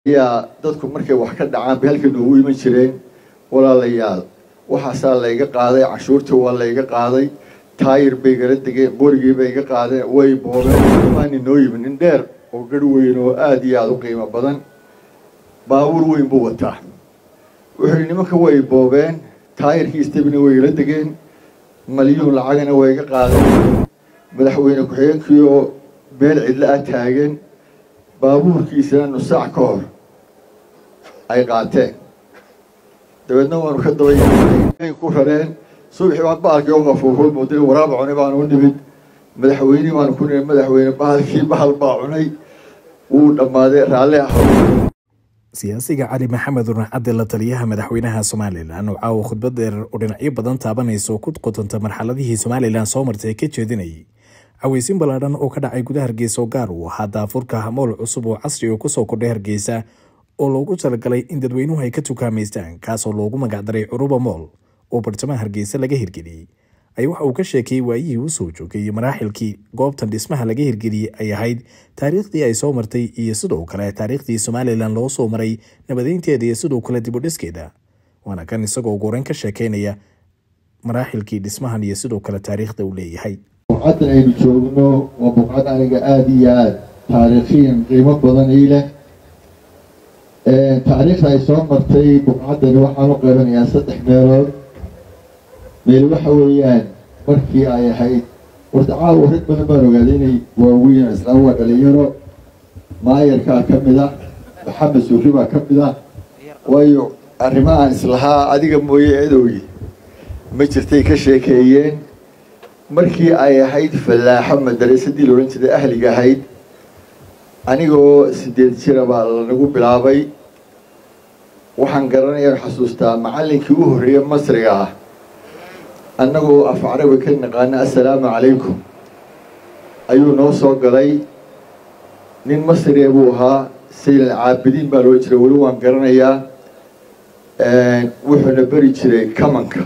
ayaa dadku markay wax ka dhacaan bay halkan noogu iman jireen walaalayaal waxaasaa layga qaaday canshuurtii waa layga qaaday taayir bay gala degeen borigii bay iga qaadeen way boobeen maani noo yimid nin dheer oo garh weyn oo aada iyo aada u qiimo badan baabuur weyn buu wataa wuxuu yihi nimanka way boobeen taayirkii istabina way igala degeen malyuun lacagana way iga qaadeen madaxweyne ku-xigeenkii oo meel cidlo ah taagan baabuurkiisana nus saac ka hor ay qaateen dabeedna waanu ka daba ku rareen subaxii baan bahalkii u qafuufo moodina waraaba cunay baanu u nimid madaxweynihii baanu ku nimid madaxweyne bahalkii bahal baa cunay wuu dhammaaday raalli ah siyaasiga cali maxamed urnaxadde la taliyaha madaxweynaha somalilan oo caawa khudbad dheer oo dhinacyo badan taabanaysa oo ku qotanta marxaladihii somalilan soo martay ka jeedinayay caweysin ballaadhan oo ka dhacay gudaha hargeysa oo gaar uu ahaa daafurka mool cusub oo casri oo kusoo kordhay hargeysa oo loogu talagalay in dadweynuhu ay ka tukaamaystaan kaasoo loogu magacdaray curuba mool oo bartamaha hargeysa laga hirgeliyey ay waxa uu ka sheekayey waayihii uu soo joogay iyo maraaxilkii goobtan dhismaha laga hirgeliyey ay ahayd taariikhdii ay soo martay iyo sidoo kale taariikhdii somalilan loo soo maray nabadeynteeda iyo sidoo kale dibudhiskeeda waana kan isagoo goreyn ka sheekeynaya maraaxilkii dhismahan iyo sidoo kale taariikhda uu leeyahay buqcaddan aynu joogno waa buqcad aniga aada iyo aada taariikhiyan qiimo badan ii leh taariikhda ay soo martay buqcaddani waxaan u qaybanayaa saddex meelood meel waxa weeyaan markii ay ahayd horta caawa rag badan baan ogaaday inay waaweyn islaam waa dhalinyaro maayarkaa ka mid ah maxamed suuri baa ka mid ah waayo arrimahaan islahaa adiga mooye edowgi ma jirtay ka sheekeeyeen markii ay ahayd fallaaxo madarasadii la odhan jiray ahliga ahayd anigoo sideed jira baa lanagu bilaabay waxaan garanayaan xasuustaa macallinkii u horreeyey masriga ah annagoo af carabi ka naqaana assalaamu calaykum ayuu noo soo galay nin masriya buu ahaa saylan caabidiin baa loo jiray weli waan garanayaa wuxuuna beri jiray kamanka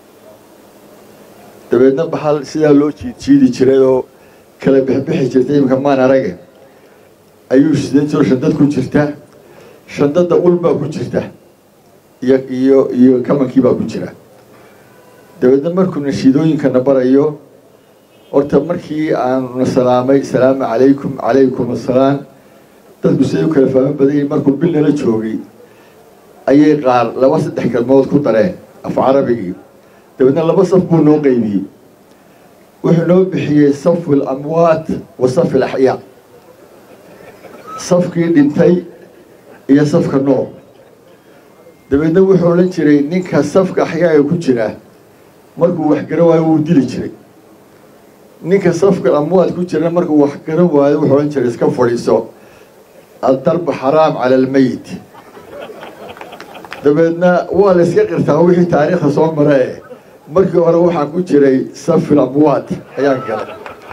dabeedna bahal sidaa loo jiidjiidi jiray oo kala bixbixi jirtay iminka maan arage ayuu sidan jiro shandad ku jirta shandadda ul baa ku jirta iyo iyo iyo kamankii baa ku jira dabeedna markuu nashiidooyinkana barayo horta markii aanuna salaamay asalaamu calaykum calaykum assalaam dadku siday u kala fahmo badanyay markuu bil nala joogay ayay qaar laba saddex kalmood ku dareen af carabigii dabeedna laba saf buu noo qeybiyey wuxuu noo bixiyey safu lamwaat wa safi alaxyaa safkii dhintay iyo safka nool dabeedna wuxuu odhan jiray ninka safka axyaaga ku jira markuu wax garan waayo wuu dili jiray ninka safka amwaad ku jirana markuu wax garan waayo wuxuu odhan jiray iska fadhiiso addarbu xaraam cala almeyit dabeedna waa la iska qirtaa wixii taariikhda soo mara e markii hore waxaa ku jiray safil amwaad ayaan galay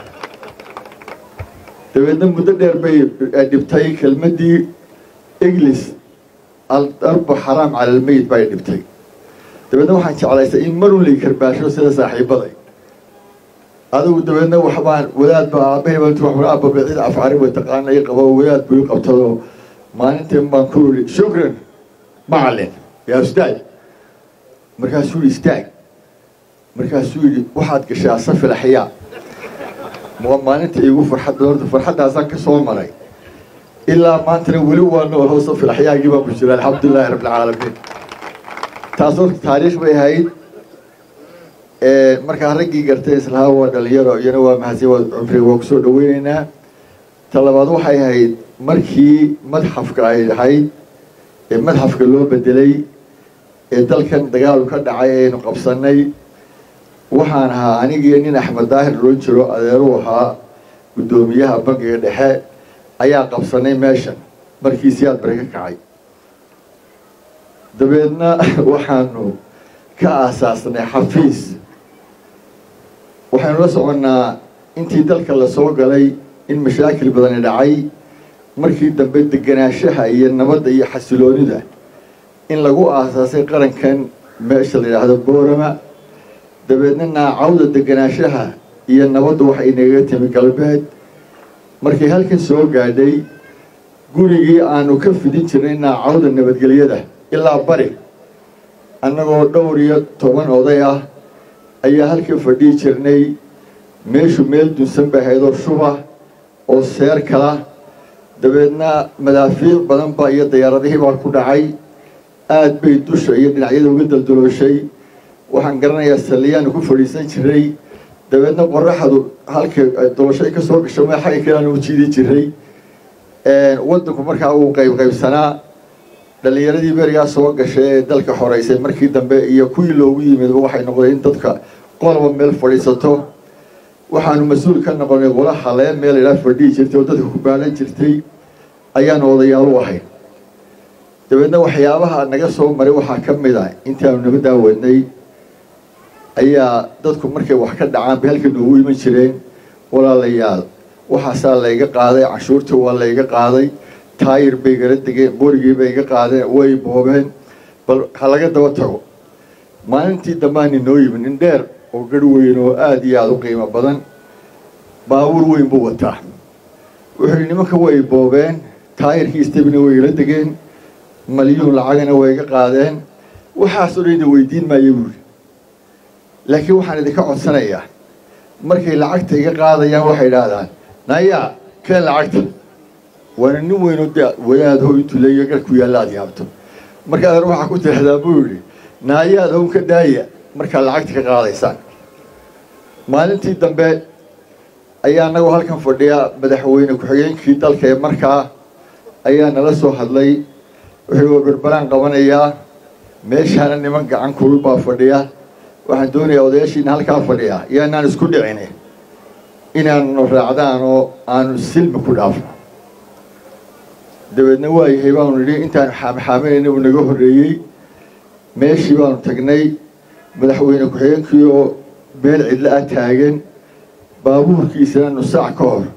dabeedna muddo dheer bay dhibtay kelmaddii inglis aldarbu xaraam cala almeyit bay dhibtay dabeedna waxaan jeclaystay in marun lay karbaasho sida saaxiibaday adigu dabeedna waxbaan wadaad baa aabbahay baan tu aabba bicid afcari way taqaana i qabo wadaad buu i qabtado maalintan baan ku iri shukran macalin yaa ustaad markaasuu yihi istaag markaasuu yidhi waxaad gashaa safil axyaa maalinta igu farxadda horta farxaddaasaan ka soo maray ilaa maantana weli waa noolho safil axyaagii baan ku jira alxamdulilahi rabbilcaalamiin taas horta taariikh bay ahayd markaa raggii gartay islahaa waa dhalinyaro iyana waa mahadsan waa cumriga waa kusoo dhaweyneynaa ta labaad waxay ahayd markii madxafka ay ahayd ee madxafka loo bedelay ee dalkan dagaalu ka dhacay aynu qabsanay waxaan ahaa anigii nin axmed daahir loon jiro adeeruu ahaa guddoomiyaha bankiga dhexe ayaa qabsanay meeshan markii siyaad bari ka kacay dabeedna waxaanu ka aasaasnay xafiis waxaynu la soconnaa intii dalka la soo galay in mashaakil badani dhacay markii dambe deganaanshaha iyo nabadda iyo xasiloonida in lagu aasaasay qarankan meesha la yidhaahdo boorama dabeedna naacawda deganaanshaha iyo nabaddu waxay nagaga timi galbeed markay halkan soo gaadhay gurigii aanu ka fidin jirnay naacawda nabadgelyada ilaa bari annagoo dhowr iyo toban oday ah ayaa halka fadhihi jirnay meeshu meel dunsan bay ahaydoo shuba oo seer kala dabeedna madaafiic badanba iyo dayaaradihii baa ku dhacay aad bay dusha iyo dhinacyada uga daldalooshay waxaan garanayaa saliyaanu ku fadhiisan jiray dabeedna qoraxdu halka dolashay ka soo gasho me xagga kaleanu u jiidi jiray waddanku markaa uu qayb qaybsanaa dhallinyaradii berigaa soo gashay ee dalka xoreysay markii dambe iyo kuwii loogu yimidba waxay noqdeen in dadka qolaba meel fadhiisato waxaanu mas-uul ka noqonay qola halee meel idhaa fadhihi jirtay oo dadka ku baalan jirtay ayaanu odayaal u ahayn dabeedna waxyaabaha naga soo maray waxaa ka mid a intaanu nabaddaa wadnay ayaa dadku markay wax ka dhacaan bay halka noogu iman jireen walaalayaal waxaasaa layga qaaday canshuurtii waa layga qaaday taayir bay gala degeen borigii bay iga qaadeen way boobeen bal ha laga daba tago maalintii dambaani noo yimid nin dheer oo garh weyn oo aada iyo aada u qiimo badan baabuur weyn buu wataa wuxuu yihi nimanka way boobeen taayirkii istabina way igala degeen malyuun lacagana way iga qaadeen waxaasoo dhan idin weydiin maayo buuri laakiin waxaan idinka codsanayaa markay lacagta iga qaadayaan waxay idhaahdaan nayaa keen lacagta waana nin weynoo de wadaadho intuu leeya gar ku yaalla aad yaabto markaadan waxaa ku tiraahdaa buu yidhi naayaad hown ka daaya markaad lacagta ka qaadaysaan maalintii dambe ayaa anagoo halkan fadhiya madaxweyne ku-xigeenkii dalka ee markaa ayaa nala soo hadlay wuxuu waa berberaan qabanayaa meeshaana niman gacan kulul baa fadhiya waxaan doonayaa odayaashiina halkaa fadhiya yaanaan isku dhicini inaanu raacdaan oo aanu silmi ku dhaafno dabeedna waayahay baanu nidhi intaanu xaamxaaminayna uu naga horreeyey meeshii baanu tagnay madaxweyne ku-xigeenkii oo meel cidlo ah taagan baabuurkiisana nusaac ka hor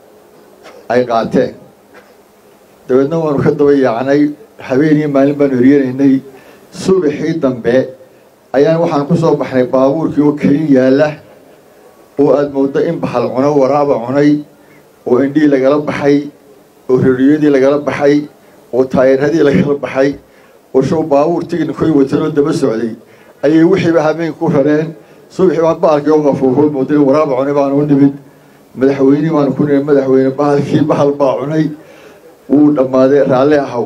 ay qaateen dabeedna waanu ka daba yaacnay habeen iyo maalin baanu heryanaynay subaxii dambe ayaan waxaan ku soo baxnay baabuurkii oo kelin yaalla oo aada mooddo in bahal cuno waraaba cunay oo indhihii lagala baxay oo rariyadii lagala baxay oo taayiradii lagala baxay oo show baabuur tignikooy watanoo daba socday ayay wixiiba habeenka ku rareen subaxii baan bahalkii oo qafuufo moodana waraaba cunay baanu u nimid madaxweynihii baanu ku nimid madaxweyne bahalkii bahal baa cunay wuu dhammaaday raalli ahaw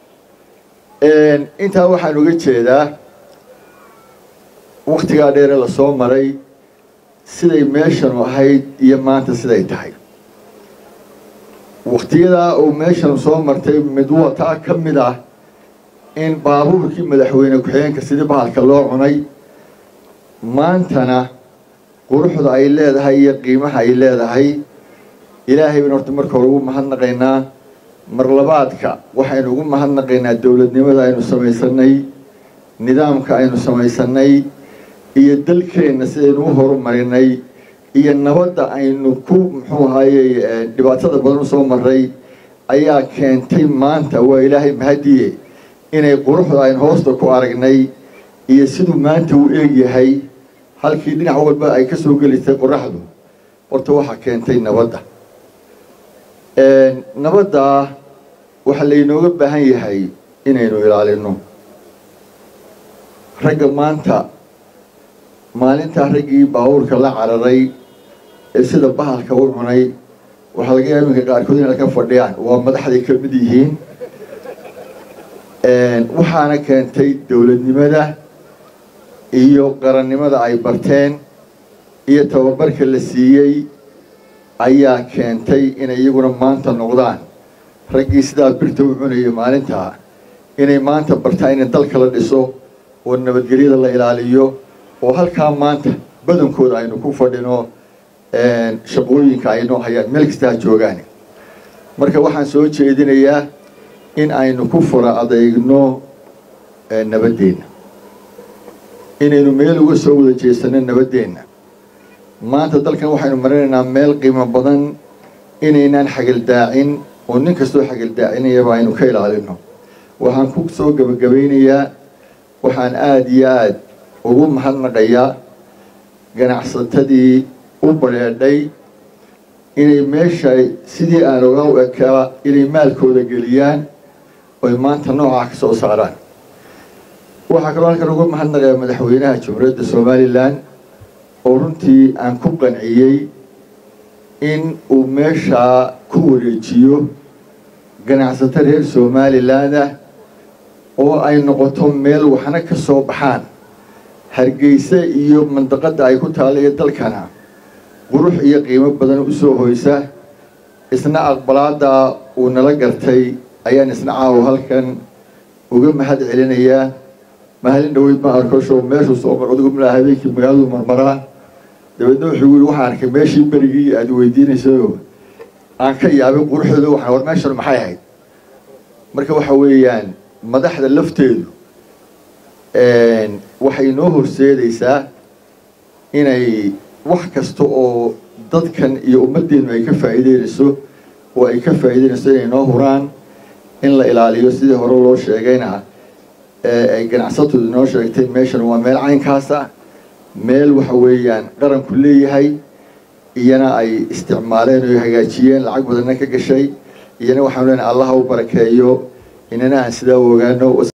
intaa waxaan uga jeedaa waktigaa dheere lasoo maray siday meeshanu ahayd iyo maanta siday tahay waktiyadaa uu meeshanu soo martay mid wataa ka mid ah in baabuurkii madaxweyne ku-xigeenka sidii bahalka loo cunay maantana quruxda ay leedahay iyo qiimaha ay leedahay ilaahay baynu horta marka hore ugu mahadnaqaynaa marlabaadka waxaynu ugu mahadnaqaynaa dowladnimada aynu samaysanay nidaamka aynu samaysanay iyo dalkeenna sidaynu u horumarinay iyo nabadda aynu ku muxuu ahaayey dhibaatada badan usoo maray ayaa keentay maanta waa ilaahay mahadiye inay quruxda aynu hoosta ku aragnay iyo siduu maanta uu eegyahay halkii dhinac walba ay ka soo gelisay qoraxdu horta waxaa keentay nabadda nabaddaa waxaa laynooga baahan yahay inaynu ilaalino ragga maanta maalintaa raggii baabuurka la cararay ee sida bahalka u cunay waxaa laga yaaba iminka qaarkood inay ka fadhiyaan waa madaxday ka mid yihiin waxaana keentay dowladnimada iyo qarannimada ay barteen iyo tababarka la siiyey ayaa keentay inay iyaguna maanta noqdaan raggii sidaa birta u cunayay maalintaa inay maanta bartaan in dalka la dhiso oo nabadgelyada la ilaaliyo oo halkaa maanta badankooda aynu ku fadhino shaqooyinka aynoo hayaan meel kasta ha joogaan marka waxaan soo jeedinayaa in aynu ku fura adeegno nabadeenna inaynu meel uga soo wada jeesano nabadeenna maanta dalkan waxaynu marinaynaa meel qiimo badan inaynaan xagaldaacin oo nin kastoo xagaldaacinayaba aynu ka ilaalino waxaan ku soo gebagabaynayaa waxaan aada iyo aada ugu mahadnaqayaa ganacsatadii u badheedhay inay meesha sidii aan oga u ekaa inay maalkooda geliyaan oy maanta noocaa ka soo saaraan waxaa kaloo halkan uga mahadnaqaya madaxweynaha jamhuuriyadda somalilan oo runtii aan ku qanciyey in uu meeshaa ku wareejiyo ganacsato reer somaliland ah oo ay noqoto meel waxna ka soo baxaan hargeysa iyo mandaqadda ay ku taalla iyo dalkana qurux iyo qiimo badan usoo hoysa isna aqbalaada uu nala gartay ayaan isna caawo halkan uga mahad celinayaa mahalin dhaweyd ma arko show meeshuu soo mar adigu milaa habeenkii magaaladu marmaraa dabeedna wuxuu yiri waxaan arkay meeshii berigii aada weydiinaysayo aan ka yaabay quruxdooda waxaan war meeshan maxay ahayd marka waxa weeyaan madaxda lafteedu waxay noo horseedaysaa inay wax kasta oo dadkan iyo ummaddeenu ay ka faa'iideynayso oo ay ka faa'iideynayso inay noo huraan in la ilaaliyo sidii hore loo sheegayna ay ganacsatoodu noo sheegtay meeshan waa meel caynkaasa meel waxa weeyaan qaranku leeyahay iyana ay isticmaaleen oo hagaajiyeen lacag badanna ka gashay iyana waxaanu leenahay allaha u barakeeyo inana aan sidaa u ogaano